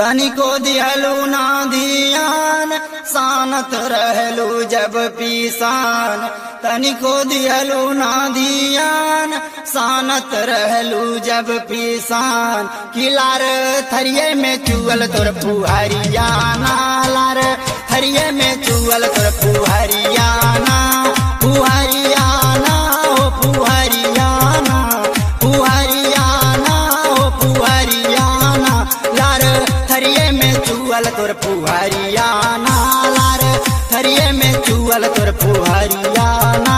तनिको दिहलू ना धियान सानत रहलू जब पीसान तनिको दिहलू ना धियान सानत रहलू जब पीसान किलार थरिये में चुअल तोर पुहरियाना लार थरिये में चुअल तोर पुहरियाना पुहरियाना ओ पुहरियाना पुहरियाना ओ पुहरियाना लार थरिये में चुअल तोर पुहरियाना लार थरिये में चुअल तोर पुहरियाना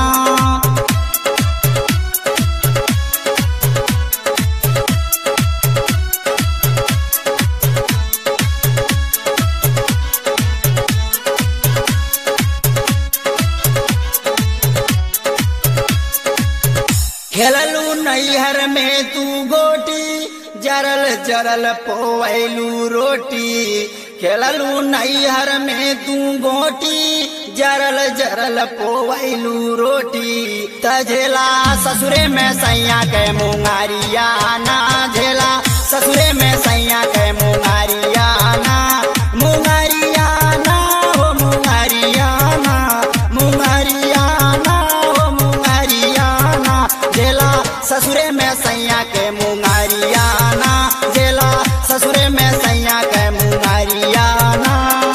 खेललू नैहर में तू गोटी जरल जरल पोवैलू रोटी खेललू नैहर में तू गोटी जरल जरल पोवैलू रोटी तझेला ससुरे में सैया के मुंगारिया ना झेला ससुरे में सैया के मुंगारिया ना मुंगारिया ना हो मुंगारिया ना मुंगारिया ना हो मुंगारिया ना जेला ससुरे में सैया के मुंगारिया ना जेला ससुरे में सैया के मुंगारिया ना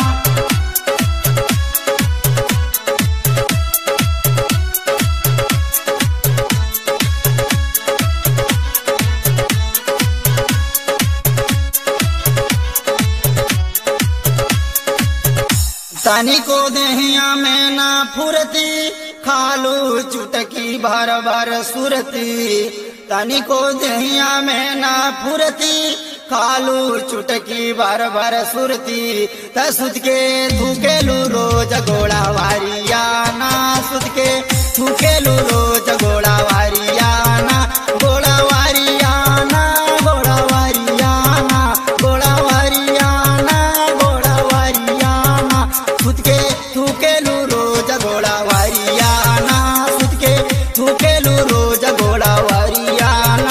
तनी को देहिया में ना फुरती खालू चुटकी भर भर सुरती तनी को देहिया में ना फुरती खालू चुटकी भर भर सुरती त सुत के थूकेलू रोज गोड़ा वारिया ना सुत के थूकेलू रोज गोड़ा वारिया ना गोड़ा वारिया ना गोड़ा वारिया ना गोड़ा वारिया ना गोड़ा वारिया ना खुद के थूकेलू रोज गोड़ा वारिया ना खुद के थूकेलू रोज गोड़ा वारिया ना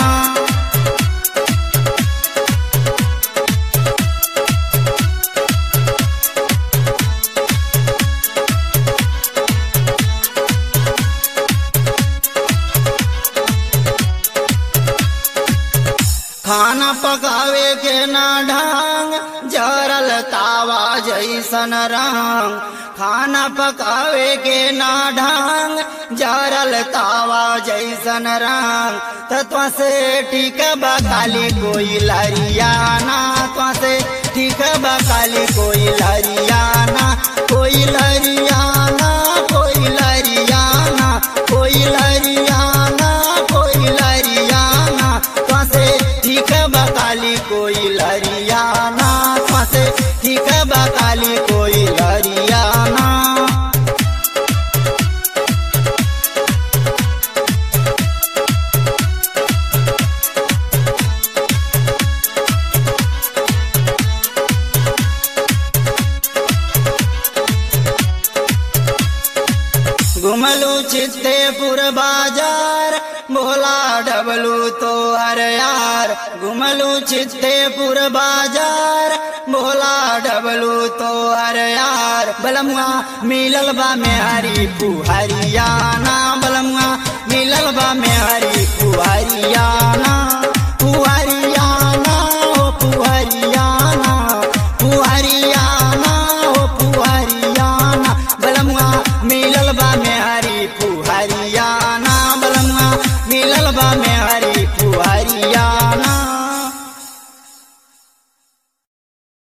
खाना पकावे के ना ढंग जरल तावा जैसन रंग खाना पकावे के ना ढंग जरल तावा जैसन रंग तत्व से ठीक बकाली कोई लरियाना तो से ठीक बकाली कोई लरियाना कोई लरियाना कोई लरियाना कोई लरियाना कोई लरियाना तो से ठीक बकाली कोई लरियाना तो से ठीक बकाली कोई लरियाना घुमलू चित्तेपुर बाजार भोला डबलू तो हर यार घुमलू चित्तेपुर बाजार भोला डबलू तो हर यार बलमुआ मिलल बा में हरी पुहरियाना बलमुआ मिलल बा में हरी